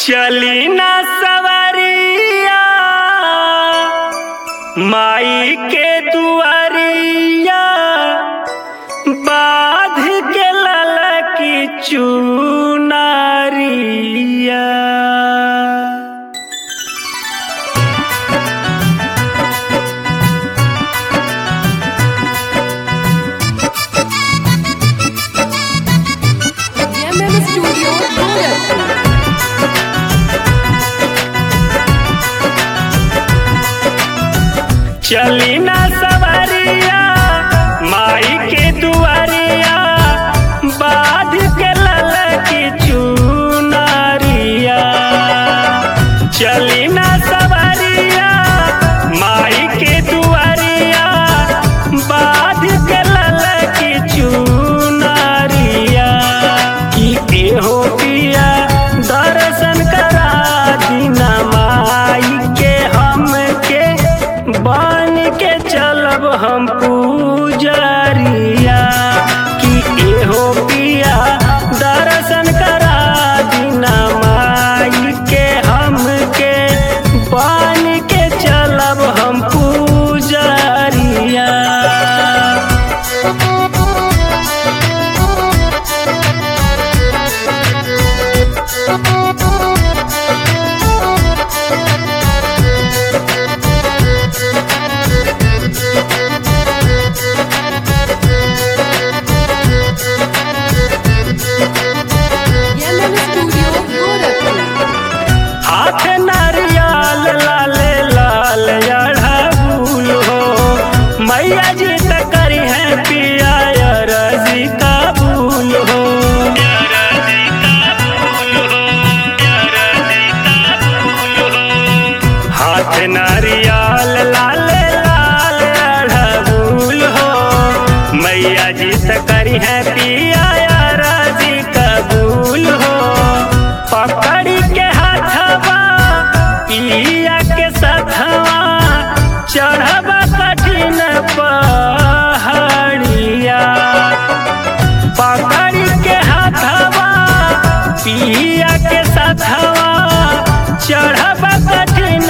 चली ना सवरिया माई के दुआरिया बाध के ललकी चुनारिया DMM Studio, Gorakhpur. चली ना सवरिया माई के दुआरिया बाध के ललकी चुनारिया चली ना सवरिया माई के दुआरिया बाध के ललकी चुनारिया की एहो पिया दर्शन करा दीना माई के हमके बन के चलब हम पूजरिया कि एहो पिया दर्शन करा दीना माई के हमके बन के चलब हम पूजरिया DMM Studio, Gorakhpur. हाथ नारियल लाले लाल अड़हुल हो मैया जी त करी है पिया रजी काबूल हो हाथ नारियल लाले लाल अड़हुल हो मैया जी त करी है पिया रजी कबूल हो पकड़ी के हाथवा पिया के सथवा चढ़वा कठिन पहाड़िया पकड़ी के हाथवा पिया के सथवा चढ़वा कठिन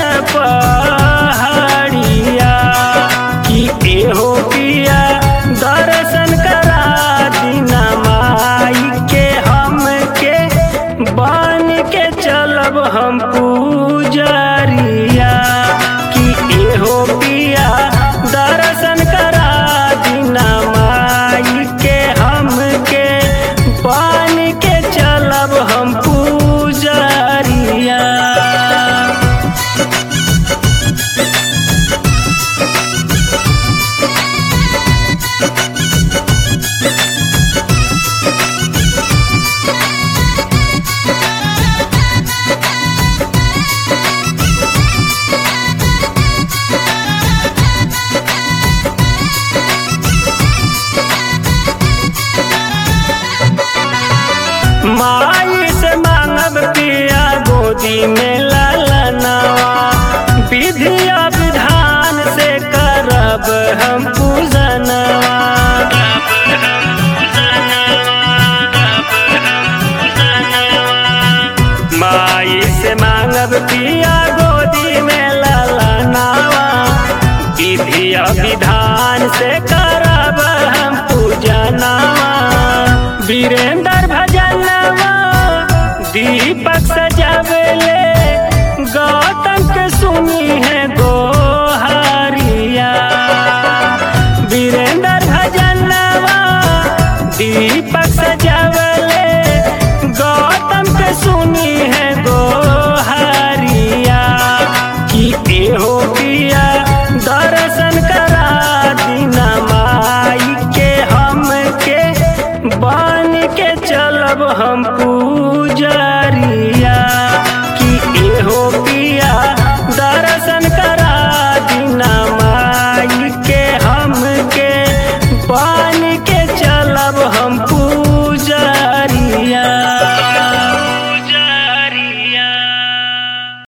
पहाड़िया कि एहो पिया दर्शन करा दीना माई के हमके बन के चलब हम पूजरिया कि एहो पिया दर्शन करा दीना माई के हमके बन के चलब हम पूजरिया माई से मांगब पिया गोदी में ललनवा विधिया विधान से करब हम पूजनवा माई से मांगब पिया गोदी में ललनवा विधिया विधान से करब हम पूजनवा वीरेंद्र भजनवा दीपक सजावले गौतम के सुनी है गोहारिया वीरेंद्र भजनवा दीपक सजावले